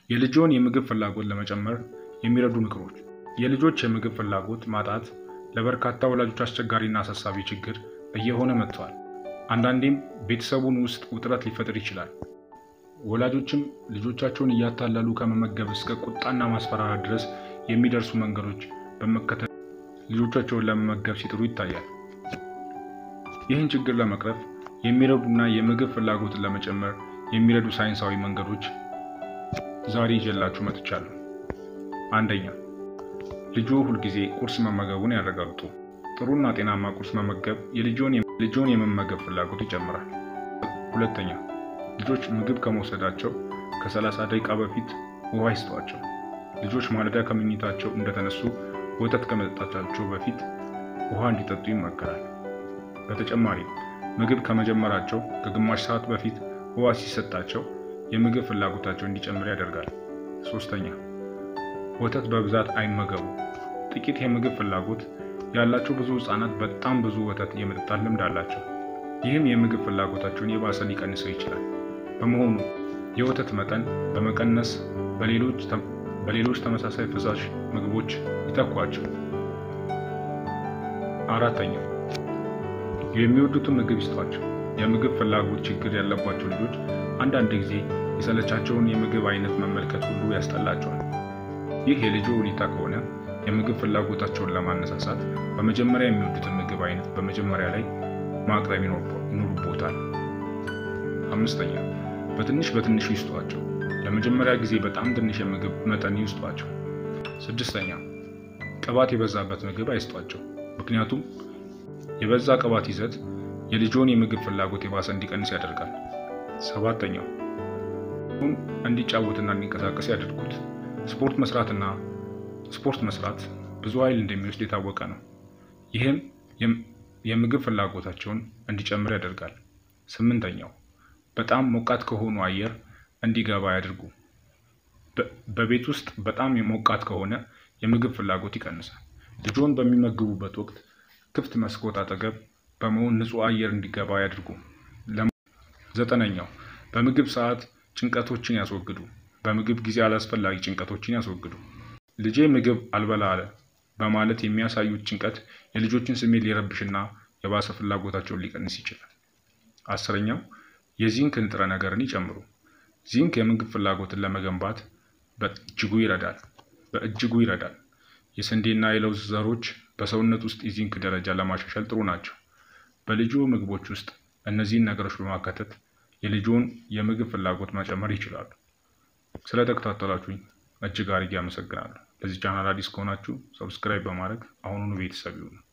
የልጆን የምግብ ፍላጎት ለመጨመር የሚረዱ ምክሮች። የልጆች የምግብ ፍላጎት ማጣት ለበርካታ ወላጆች አስቸጋሪና አሳሳቢ ችግር እየሆነ መጥቷል። አንዳንዴም ቤተሰቡን ውስጥ ውጥረት ሊፈጥር ይችላል። ወላጆችም ልጆቻቸውን እያታለሉ ከመመገብ እስከ ቁጣና ማስፈራራት ድረስ የሚደርሱ መንገዶች በመከተል ልጆቻቸውን ለመመገብ ሲጥሩ ይታያል። ይህን ችግር ለመቅረፍ የሚረዱና የምግብ ፍላጎትን ለመጨመር የሚረዱ ሳይንሳዊ መንገዶች ዛሬ ይዤላችሁ መጥቻለሁ። አንደኛ፣ ልጆ ሁልጊዜ ቁርስ መመገቡን ያረጋግጡ። ጥሩና ጤናማ ቁርስ መመገብ የልጆን የመመገብ ፍላጎት ይጨምራል። ሁለተኛ፣ ልጆች ምግብ ከመውሰዳቸው ከ30 ደቂቃ በፊት ውሃ ይስጧቸው። ልጆች ማለዳ ከመኝታቸው እንደተነሱ ወተት ከመጠጣታቸው በፊት ውሃ እንዲጠጡ ይመከራል። በተጨማሪም ምግብ ከመጀመራቸው ከግማሽ ሰዓት በፊት ውሃ ሲሰጣቸው የምግብ ፍላጎታቸው እንዲጨምር ያደርጋል። ሶስተኛ ወተት በብዛት አይመገቡ። ጥቂት የምግብ ፍላጎት ያላቸው ብዙ ህጻናት በጣም ብዙ ወተት የመጠጣት ልምድ አላቸው። ይህም የምግብ ፍላጎታቸውን የባሰ ሊቀንሰው ይችላል። በመሆኑ የወተት መጠን በመቀነስ በሌሎች ተመሳሳይ ፈሳሽ ምግቦች ይተኳቸው። አራተኛ የሚወዱትን ምግብ ይስጧቸው። የምግብ ፍላጎት ችግር ያለባቸው ልጆች አንዳንድ ጊዜ የሰለቻቸውን የምግብ አይነት መመልከት ሁሉ ያስጠላቸዋል። ይህ የልጆ ሁኔታ ከሆነ የምግብ ፍላጎታቸውን ለማነሳሳት በመጀመሪያ የሚወዱትን ምግብ አይነት በመጀመሪያ ላይ ማቅረብ ይኖርቦታል። አምስተኛ በትንሽ በትንሹ ይስጧቸው። ለመጀመሪያ ጊዜ በጣም ትንሽ የምግብ መጠን ይስጧቸው። ስድስተኛ ቅባት የበዛበት ምግብ አይስጧቸው። ምክንያቱም የበዛ ቅባት ይዘት የልጆን የምግብ ፍላጎት የባሰ እንዲቀንስ ያደርጋል። ሰባተኛው እንዲጫወትና እንዲንቀሳቀስ ያደርጉት። ስፖርት መስራትና ስፖርት መስራት ብዙ ኃይል እንደሚወስድ የታወቀ ነው። ይህም የምግብ ፍላጎታቸውን እንዲጨምር ያደርጋል። ስምንተኛው በጣም ሞቃት ከሆኑ አየር እንዲገባ ያድርጉ። በቤት ውስጥ በጣም ሞቃት ከሆነ የምግብ ፍላጎት ይቀንሳል። ልጆን በሚመግቡበት ወቅት ክፍት መስኮት አጠገብ በመሆን ንጹህ አየር እንዲገባ ያድርጉ። ዘጠነኛው በምግብ ሰዓት ጭንቀቶችን ያስወግዱ። በምግብ ጊዜ አላስፈላጊ ጭንቀቶችን ያስወግዱ። ልጄ ምግብ አልበላ አለ በማለት የሚያሳዩት ጭንቀት የልጆችን ስሜት ሊረብሽና የባሰ ፍላጎታቸውን ሊቀንስ ይችላል። አስረኛው የዚንክ ንጥረ ነገርን ይጨምሩ። ዚንክ የምግብ ፍላጎትን ለመገንባት በእጅጉ ይረዳል በእጅጉ ይረዳል። የስንዴና የለውዝ ዘሮች በሰውነት ውስጥ የዚንክ ደረጃ ለማሻሻል ጥሩ ናቸው። በልጆ ምግቦች ውስጥ እነዚህን ነገሮች በማካተት የልጆን የምግብ ፍላጎት መጨመር ይችላሉ። ስለተከታተላችሁኝ እጅግ አድርጌ አመሰግናለሁ። ለዚህ ቻናል አዲስ ከሆናችሁ ሰብስክራይብ በማድረግ አሁኑኑ ቤተሰብ ይሁኑ።